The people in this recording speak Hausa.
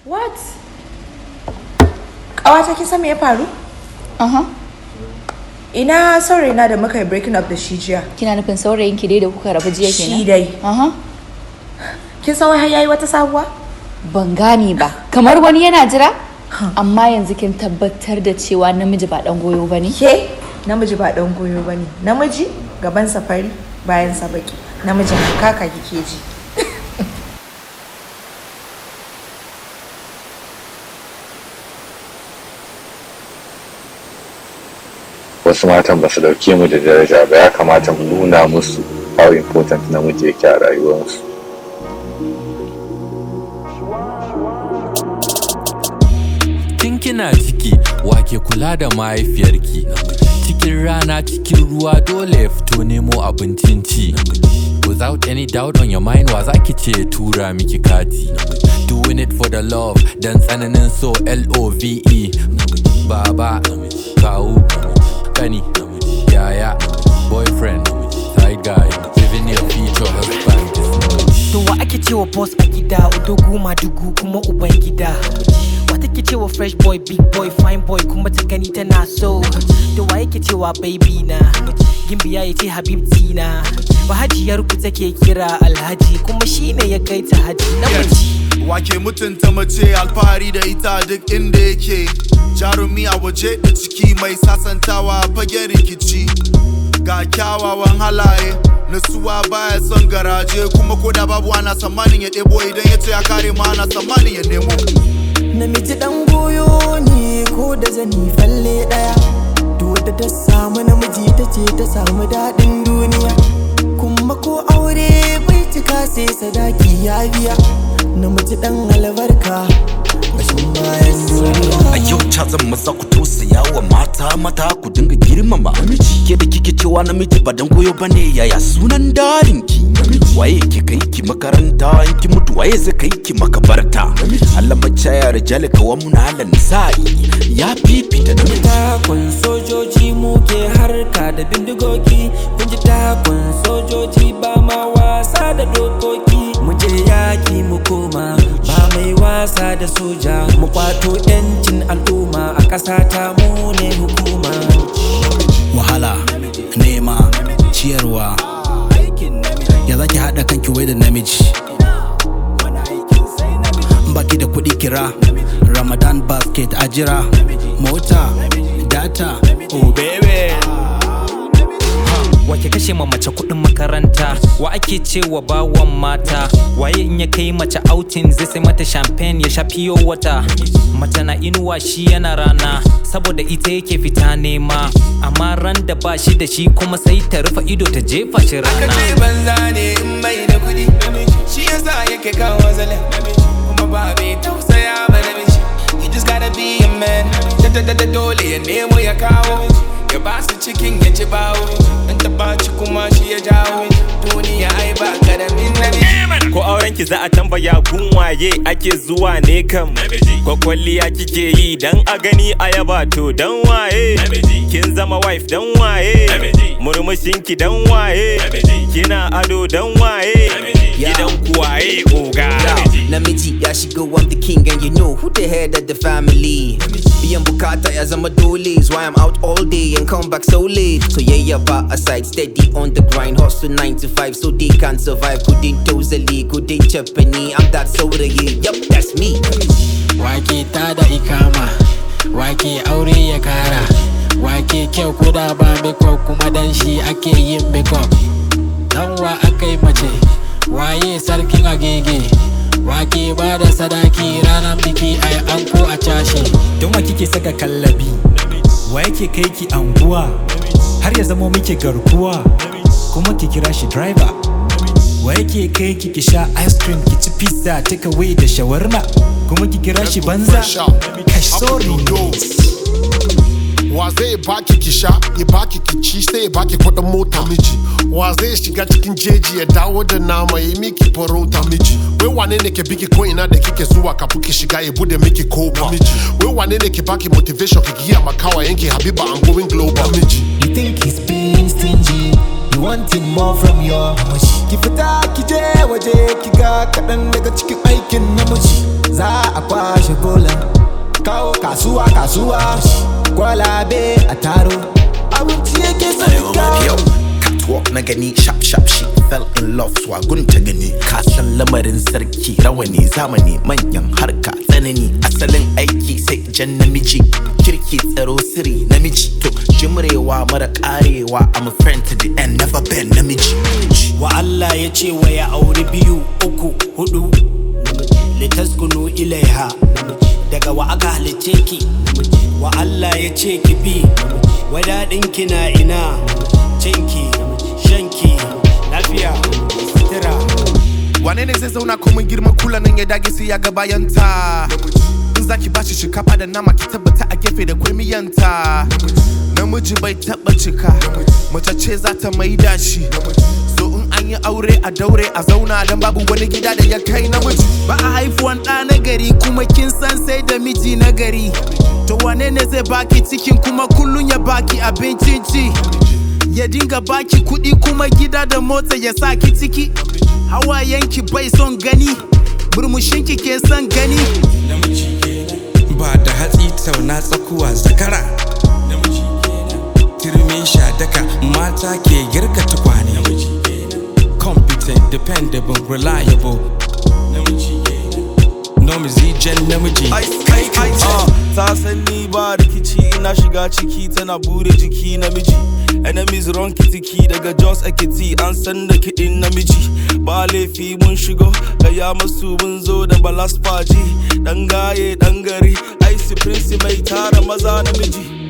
What? Ƙawata kin san me ya faru? Aha. Ina saurayi na da muka yi breaking up da shi jiya. Kina nufin saurayin ki dai da kuka rabu jiya kenan? Shi dai. Aha. Kin san wai har yayi wata sabuwa? Ban gane ba. Kamar wani yana jira? Amma yanzu kin tabbatar da cewa namiji ba dan goyo bane. Ke namiji ba dan goyo bane. Namiji gaban safari bayan sa baki. Namijin kaka kike ji. wasu matan ba su dauke mu da daraja ba ya kamata mu nuna musu how important namiji yake a rayuwarsu Tun kina ciki wake kula da mahaifiyarki cikin rana cikin ruwa dole ya fito nemo abincin ci without any doubt on your mind wa zaki ce ya tura miki kati doing it for the love dan tsananin so L-O-V-E baba kawu kani yaya boyfriend side guy living your future husband To wa ake cewa boss a gida udogu madugu kuma uban gida Wa take cewa fresh boy big boy fine boy kuma ta gani tana so To wa yake cewa baby na Gimbiya ya ce habibti na Bahajiyar ku take kira alhaji kuma shine ya kai ta haji namiji Wake mutunta mace alfahari da ita duk inda yake Jarumi a waje da ciki mai sasantawa fagen rikici Ga kyawawan halaye nasuwa baya son garaje kuma ko da babu ana tsammanin ya ɗebo idan ya ce ya kare ma ana tsammanin ya nemo namiji dan goyo ne ko da zani falle daya to da ta samu namiji ta ce ta samu daɗin duniya kuma ko aure bai cika sai sadaki ya biya namiji dan albarka bashin bayan duniya a yau ca zan maza ku tausaya wa mata mata ku dinga girmama namiji ke da kike cewa namiji ba dan goyo bane yaya sunan darin ki waye ke kai ki makaranta in ki mutu waye zai kai ki makabarta Allah macaya rijali kawan mun halan nisa'i ya fifita namiji takun sojoji muke harka da bindigogi kun ji takun sojoji ba ma wasa da dokoki mu je yaki mu koma ba mai wasa da soja mu kwato yancin al'umma a ƙasa ta mu ne hukuma wahala nema ciyarwa ya zaki haɗa kanki wai da namiji baki da kuɗi kira ramadan basket a jira mota data oh baby Wake kashe ma mace kuɗin makaranta wa ake cewa bawan mata waye in ya kai mace outing zai sai mata champagne ya sha fiyo wata mace na inuwa shi yana rana saboda ita yake fita nema amma ran da ba shi da shi kuma sai ta rufe ido ta jefa shi Aka rana ce banza ne in bai da kudi Shi yasa yake kawo zalin Kuma ba bai tausaya ba namiji You just gotta be a man Da da da da dole ya nemo ya kawo Ya ba su cikin ya ci bawo In ta baci kuma shi ya jawo Duniya ai ba karamin namiji Ko auren ki za a tambaya gun waye ake zuwa ne kam Ko kwalliya kike yi dan a gani a yaba to dan waye Kin zama wife dan waye Murmushin ki dan waye Kina ado dan waye Gidan ku waye oga Namiji ya shigo I'm the king and you know who the head of the family Biyan bukata ya zama dole is why I'm out all day and come back so late So yeah yeah ba aside steady on the grind hustle 9 to 5 so they can survive Kudin tozali kudin chapani I'm that saurayi yup that's me wake ta da ikama wake aure ya kara wake kyau ko da ba makeup kuma dan shi ake yin makeup dan wa akai mace waye sarkin agege wake ba da sadaki ranar biki ai anko a cashe don wa kike saka kallabi wa yake kai ki anguwa har ya zama muke garkuwa kuma ki kira shi driver wa yake kai ki ki sha ice cream ki ci pizza take away da shawarma kuma ki kira shi banza kai sorry wa zai baki ki sha ya baki ki ci sai ya baki kudin mota miji wa zai shiga cikin jeji ya dawo da nama ya miki farauta miji wai wane ne ke biki ko ina da kike zuwa kafin ki shiga ya bude miki kofa miji wai wane ne ke baki motivation ki giya makawa yanki habiba I'm going global miji You think he's being stingy You wanting more from your Ki fita ki je waje ki ga kaɗan daga cikin aikin namiji za a kwashe gola kawo kasuwa kasuwa kwalabe a taro abinci yake son kawo catwalk na gani sharp sharp she fell in love swagun ta gani kasan lamarin sarki rawani zamani manyan harka tsanani asalin aiki sai jan namiji kirki tsaro siri namiji to jimrewa mara karewa I'm a friend to the end never been namiji wa Allah ya ce wa ya auri biyu uku hudu litaskunu ilaiha daga wa aka halice ki wa Allah ya ce ki bi wadaɗin ki na ina cinki shanki lafiya sutura wane ne zai zauna komin girman kula nan ya dage sai ya ga bayanta in zaki bashi shinkafa da nama ki tabbata a gefe da kwai miyanta namiji bai taba cika mace ce za ta maida shi so in an yi aure a daure a zauna don babu wani gida da ya kai namiji ba a haifuwan ɗa na gari kuma kin san sai da miji na gari to wane ne zai baki cikin kuma kullun ya baki abincin ci ya dinga baki kuɗi kuma gida da mota ya sa ki ciki hawayenki bai son gani murmushinki ke son gani ba da hatsi tauna tsakuwa zakara turmin shadaka mata ke girka tukwane competent dependable reliable nomizi jan namiji kai kai ta san ni ba rikici ina shiga ciki tana bude jiki namiji enemies run kitiki daga jos ekiti an san da kiɗin namiji ba laifi mun shigo gaya masu mun zo da balas faji dan gaye dan gari ice prince mai tara maza namiji